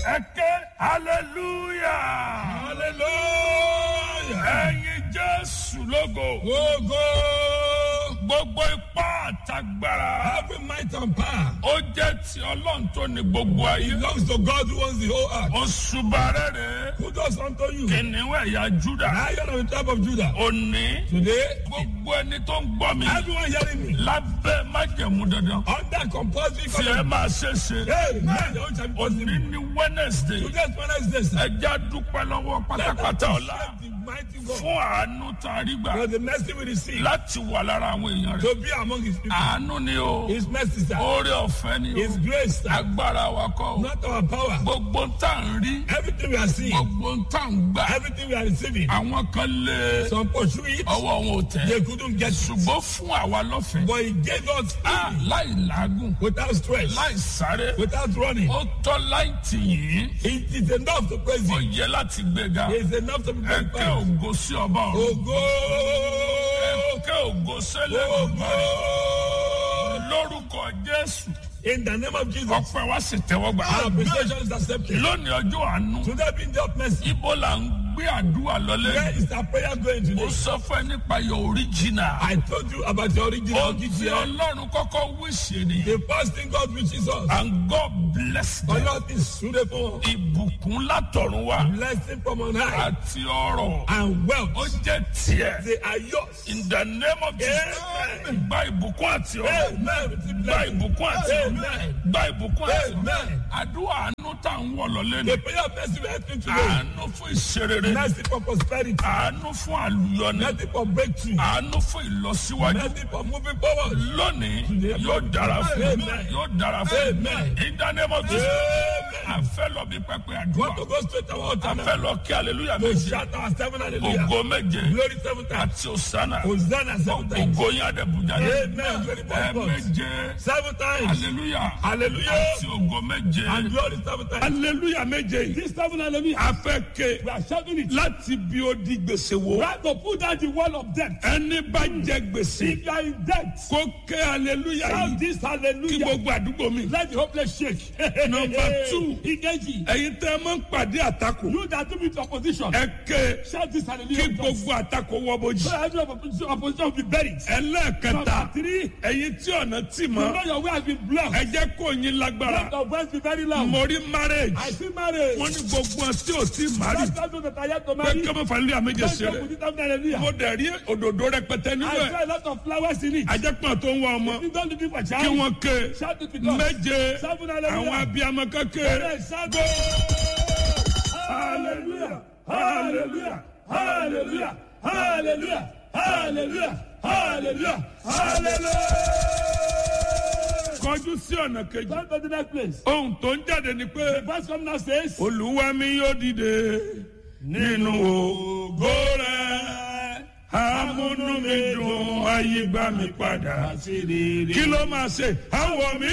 ẹ ké hallelujah Hallelujah. ẹyin jésù lógo Ogo. gbogbo ipá àtagbára Every might and power ó jẹ́ ti ọlọ́run tó ní gbogbo ayé belongs to God who owns the whole earth. oṣù bàrẹ́rẹ́ Who does unto you? kìnìún ẹ̀yà júdà Lion of the tribe of Judah. òní Today, gbogbo ẹni tó ń gbọ́ mi everyone hearing me lábẹ́ májẹ̀mú dandan under compulsory tí ẹ covenant. máa ṣe ṣe Hey, man, the whole shall be òní possible. ní wednesday Today's Wednesday, sir. ẹja dúpẹ́ lọ́wọ́ Let us pátápátá ọ̀la appreciate the mighty God fún àánú tá a rí gbà for the mercy we receive láti wà lára àwọn èèyàn rẹ̀ to be among his people. àánú ni o His mercy, sir. oore ọ̀fẹ́ ni o His grace, sir. agbára wa kọ́ o Not our power. gbogbo ń tà ń rí Everything we are seeing, gbogbo ń tà ń gbà everything we are receiving, àwọn kan lé some pursue it, ọwọ́ wọn ò tẹ̀ they couldn't get it. ṣùgbọ́n fún àwa lọ́fẹ̀ẹ́ But he gave us Ah, freely, láì làágùn without stress, láì sáré without running. ó tọ́ láì tì yín It is enough to praise ó him. yẹ láti gbéga It is enough to be ẹ kẹ́ glorified. ògo sí ọba ọ̀run Ogo! ẹ kẹ́ ògo sẹ́lẹ̀ Ogo! lórúkọ jésù In the name of Jesus, ọpẹ́ wa sì tẹ́wọ́ gbà. our appreciation is accepted. lónìí ọjọ́ àánú Today being the of mercy, ibo là ń gbé àdúrà lọlé. where is our prayer going ó today? sọ fún ẹ nípa your original. I told you about the original ó ti GTL. ọlọ́run kọ́kọ́ wíṣẹ́ ni. The first thing God wishes us, and God bless them. Allah is suitable, ìbùkún látọ̀run wá blessing from on high, àti ọrọ̀ and ó wealth. jẹ́ tiẹ̀. They are yours. in the name of Jesus. Amen. gba ìbùkún àti ọrọ̀. Amen. Receive gba blessing. ìbùkún àti ọrọ̀. Amen. gba ìbùkún àti ọrọ̀. Amen. àdúrà àánú tá à ń wọ̀ lọ́lé ni. The prayer of mercy we are asking today, àánú fún ìṣerere. mercy for prosperity, àánú fún àlùyọni. mercy for breakthrough, àánú fún ìlọsíwájú. mercy for moving forward. lónìí yóò dára fún Amen. yóò dára fún Amen. ìdánimọ̀ tó Amen. àfẹ́ lọ bí pẹpẹ àdúrà Want to go straight to our altar àfẹ́ now? lọ kí aleluya To méje shout our seven hallelujah. ògo méje Glory seven times. àti òsánà Hosanna seven times. ògo yín àdẹ̀bùjà Amen. Glory ẹ to God. méje Seven times. aleluya Hallelujah. àti ògo méje And glory seven times. aleluya méje This seven hallelujah. afẹ́ ké We are shouting it. láti bí ó di gbèsè wo Try to put down the wall of death. ẹni bá jẹ gbèsè If you are in debt, kó ké aleluya shout yìí this kí hallelujah. gbogbo àdúgbò mi. Let the hopeless shake. Number two. Ikeji. ẹ̀yin tẹ́ ẹ máa ń pàdé àtakò You that do with opposition. ẹ ké Shout this kí hallelujah. gbogbo àtakò wọ bójì. So every opposition, opposition will be buried. ẹlẹ́ẹ̀kẹta Number three. ẹ̀yin tí ọ̀nà tì You mọ́ know your way has been blocked. ẹ jẹ́ kó yín lágbára Let your voice be very loud. mo rí marriage I see marriage. wọ́n ní gbogbo ọtí ò tí mari Let those that are yet to pé marry. kí ọmọ fàlẹ́ àméjẹ Let ṣe them rẹ̀ put it down hallelujah. mo dẹ̀ rí òdòdó rẹpẹtẹ nínú I ẹ̀ saw a lot of flowers in it. ajẹ́pọ̀n tó ń wá ọmọ You don't looking for kí child. wọ́n ké Shout it with us. méje Seven hallelujah. àwọn abiyamọ kékeré Yes, shout Hallelujah. Hallelujah. Hallelujah. Hallelujah. Hallelujah. Hallelujah. Hallelujah. kọjú sí ọ̀nà kejì Come to the next place. ohun tó ń jáde ni pé Verse come now says. olúwa mi yóò dìde nínú ògo rẹ̀ amúnú mi dùn ayé gbà mí padà kí ló máa ṣe àwọ̀ mi